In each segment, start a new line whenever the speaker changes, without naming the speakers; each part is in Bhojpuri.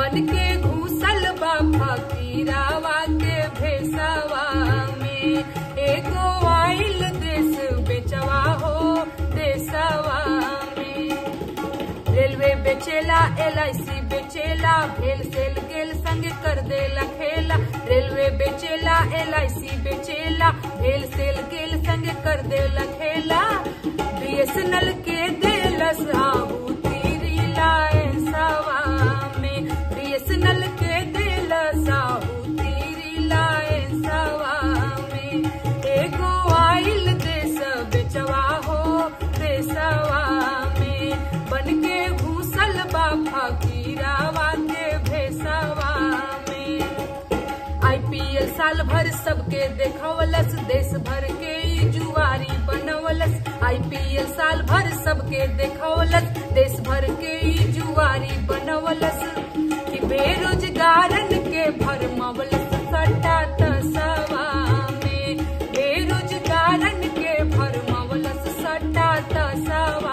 बन के घूसल बा फकीरावा के भेसवा में एगो आइल देश बेचवा हो देसवा में रेलवे बेचेला एल आई सी बेचेला भेल सेल गेल संग कर देला खेला रेलवे बेचेला एल आई सी बेचेला भेल सेल गेल संग कर देला खेला बीएसएनएल के देलस आहुति रिलायंसवा में बीएसएनएल के देलस आहुति रिलायंसवा में एगो आइल देश बेचवा हो देसवा में बन के घूसल बा फकीरावा के भेसवा में आईपीएल साल भर सबके देखवलस देश भर के ई जुआरी बनवलस आईपीएल साल भर सबके देखवलस देश भर के ई जुआरी बनवलस कि बेरोजगारन के भरमवलस सट्टा तसवा में बेरोजगारन के भरमवलस सट्टा तसवा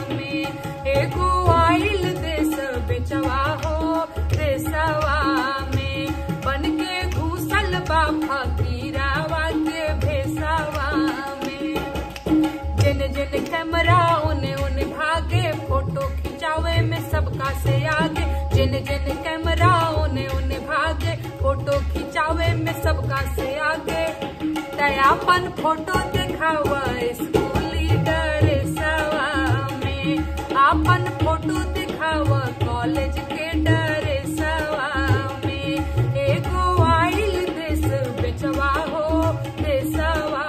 में एगो आइल देश बेचवा हो देसवा में बन के घूसल बा फकीरावा के भेसवा में जेने जेने कैमरा ओने ओने भागे फोटो खिंचावे में सबका से आगे जेने जेने कैमरा ओने ओने भागे फोटो खिंचावे में सबका से आगे तयापन फोटो दिखावा स्कूली ड्रेसवा में आपन फोटो दिखावा कॉलेज के ड्रेसवा में एगो आइल देश बेचवा हो देसवा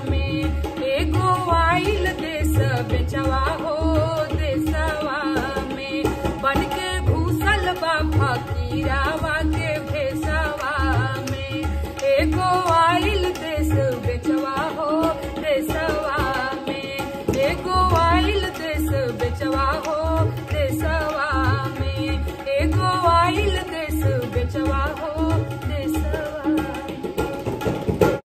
में एगो आइल देश बेचवा हो देसवा में बन के घूसल बा फकीरावा